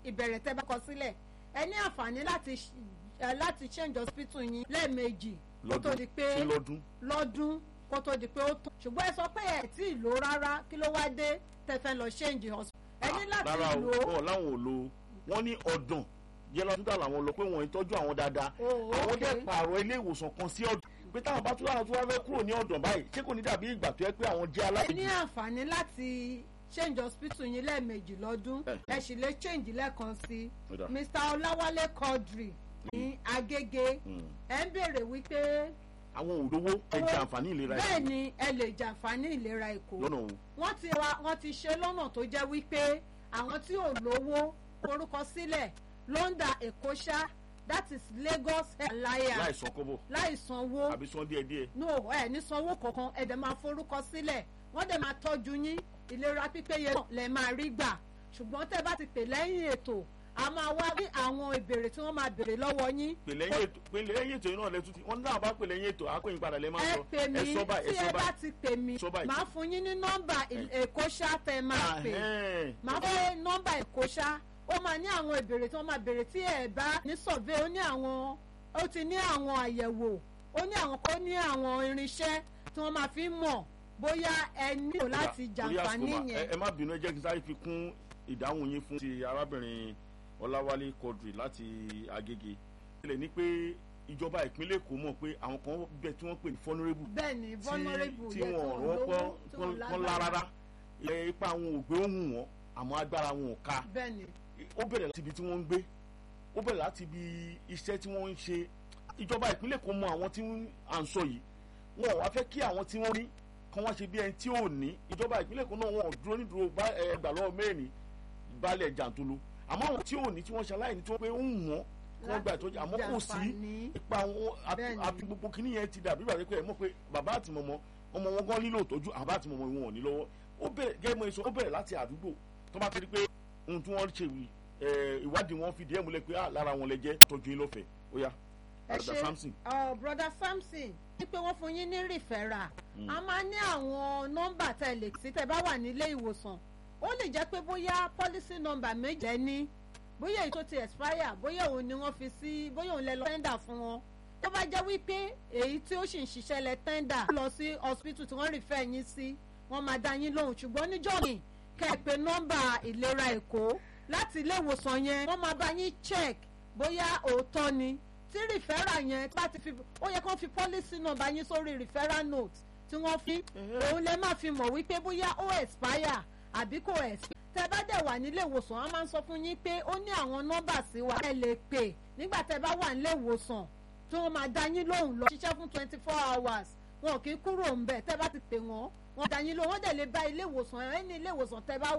ìbẹ̀rẹ̀ tẹ́ bá kọ sílẹ̀ ẹ ní àǹfààní láti ṣ- ẹ, láti change hospital yín lẹ́ẹ̀mejì kó tó di pé sí lọ́dún lọ́dún kó tó di pé ó tán ṣùgbọ́n ẹ sọ pé ẹ tí ì lò rárá kí ló wá dé tẹ́ fẹ́ lọ change hospital ẹ ní láti rárá o lò ó wọn làwọn ò lo wọn ní ọdàn yẹlọ nígbà làwọn lọ pé wọn ń tọ́jú àwọn dáadáa Oh, àwọn okay. dẹ̀ pààrọ̀ ilé ìwòsàn kan sí ọdún pé táwọn bá tún láwọn tó wá fẹ́ kúrò ní ọdàn báyìí ṣé kò ní dàbí ìgbà tó yẹ pé àwọn jẹ́ ẹ ní aláìní. àǹfààní láti change hospital yín lẹ́ẹ̀mejì lọ́dún Eh. ẹ sì lè change lẹ́ẹ̀kan sí Ó dà. Mr. Ọláwálé Quadri ní Agége Mm. ẹ ń béèrè wípé àwọn òdòwó ẹ jẹ àǹfààní ìlera bẹ́ẹ̀ ni ẹ lè jàǹfààní ìlera Èkó lọ́nà òun wọ́n ti wa wọ́n ti ṣe lọ́nà tó jẹ́ wípé àwọn tí ò lówó forúkọ sílẹ̀ London Èkó ṣá that is Lagos Alliance láìsàn kọ́bọ̀ láì sanwó àbí san díẹ̀díẹ̀ no ẹ ní sanwó kankan ẹ dẹ̀ máa forúkọ sílẹ̀ wọ́n dẹ̀ máa tọ́jú yín ìlera pípéye náà lẹ máa rí gbà ṣùgbọ́n tẹ́ bá ti pè lẹ́yìn ètò a máa wá rí àwọn ìbéèrè tí wọ́n máa béèrè lọ́wọ́ yín pè lẹ́yìn ètò pè lẹ́yìn ètò yìí náà lẹ́tún tí wọ́n náà bá pè lẹ́yìn ètò àpéyìn padà lẹ́ máa ẹ sọ pè mí ẹ sọ báyìí tí ẹ ẹ sọ bá báyìí ti pè mí Sọ báyìí. máa fún yín ní nọ́mbà èkó ṣá tẹ́ máa pè Ahẹ́n. máa fẹ́ nọ́mbà èkó ṣá ó máa ní àwọn ìbéèrè tí wọ́n máa béèrè tí ẹ bá ní survey ó ní àwọn ó ti ní àwọn àyẹ̀wò ó ní àwọn kó ní àwọn irinṣẹ́ tí wọ́n máa fi ń mọ̀ bóyá ẹ nílò láti Torí jàǹfààní àsìkò mà, ẹ- yẹn ẹ má bínú ẹ jẹ́ kí n sáré fi kún ìdáhùn yín fún ti arábìnrin Ọláwálé Quadri láti Agége ilẹ̀ ní pé ìjọba ìpínlẹ̀ Èkó mọ̀ pé àwọn kan bẹ tí wọ́n pè ní vulnerable bẹ́ẹ̀ ni vulnerable tí yẹ wọn tí rọ́pọ́ lówó tí kán wọ́n lá lágbára rárá ẹ, ipa àwọn ògbé ohun wọn àmọ́ agbára wọn ò ká bẹ́ẹ̀ ni ó bẹ̀rẹ̀ láti ibi tí wọ́n ń gbé ó bẹ̀rẹ̀ láti ibi iṣẹ́ tí wọ́n ń ṣe ìjọba ìpínlẹ̀ Èkó mọ àwọn tí à ń sọ yìí wọn ò wá fẹ́ kí àwọn tí wọ́n ní kán wá ṣe bí ẹni tí ò ní ìjọba ìpínlẹ̀ Èkó náà wọn ò dúró nídúró bá ẹgbà lọ́wọ́ mẹ́rin balẹ̀ jàǹtolo àmọ́ àwọn tí ò ní tí wọ́n ṣe aláìní tí wọ́n pé ó ń wọ́n kí wọ́n gba ìtọ́jú àmọ́ kò sí jàǹfààní. ipa wọn Bẹ́ẹ̀ni. àti gbogbo kìíní yẹn ti dàbí ìgbà pé ẹ mọ̀ pé bàbá àti mọ̀mọ́ ọmọ wọn gan nílò ìtọ́jú àbá àti mọ̀mọ́ wọn ò ní lọ́wọ́ ó bẹ̀rẹ̀ gẹ́gẹ́ mọ́ èso ó bẹ̀rẹ̀ láti àdúgbò tó bá ti rí pé ohun tí wọ́n ṣe wí ẹ̀, ìwádìí wọn fi díẹ̀ múlẹ̀ pé ah, lára wọn lẹ jẹ́ tọ́jú yín lọ́fẹ̀ẹ́ ó yá ẹ àdàdà ṣe Samson ọ broda Samson ní pé wọ́n fún yín ní rìfẹ́rà a máa ní àwọn nọ́mbà tẹ́ ẹ lè sí tẹ́ ẹ bá wà nílé ìwòsàn ó lè jẹ́ pé bóyá policy number méjì ẹ ní bóyá èyí tó ti expire bóyá òun ni wọ́n fi sí bóyá òun lẹ lọ tẹ́ndà fún wọn tó bá jẹ́ wípé èyí tí ó sì ń ṣiṣẹ́ lẹ tẹ́ndà lọ sí hospital tí wọ́n rìfẹ́ yín sí wọ́n máa dá yín lóhùn ṣùgbọ́n níjọ́ mi kẹ́ ẹ pé nọ́mbà ìlera Èkó láti ilé ìwòsàn yẹn wọ́n máa bá yín check bóyá òótọ́ ni tí rìfẹ́rà yẹn bá ti fi ó yẹ kó fi policy number yín sórí rìfẹ́rà note tí wọ́n fi òun lè má fi mọ̀ wípé bóyá ó expire àbí kò expire tẹ bá dẹ̀ wà nílé ìwòsàn wọn máa ń sọ fún yín pé ó ní àwọn nọ́mbà sí wa ẹ lè pè nígbà tẹ bá wà nílé ìwòsàn tí wọ́n máa dá yín lóhùn lọ ṣiṣẹ́ fún twenty four hours wọn kì í kúrò ń bẹ̀ tẹ bá ti pè wọ́n wọ́n dá yín lóhùn wọ́n dẹ̀ lè bá ilé ìwòsàn ẹ ní ilé ìwòsàn tẹ bá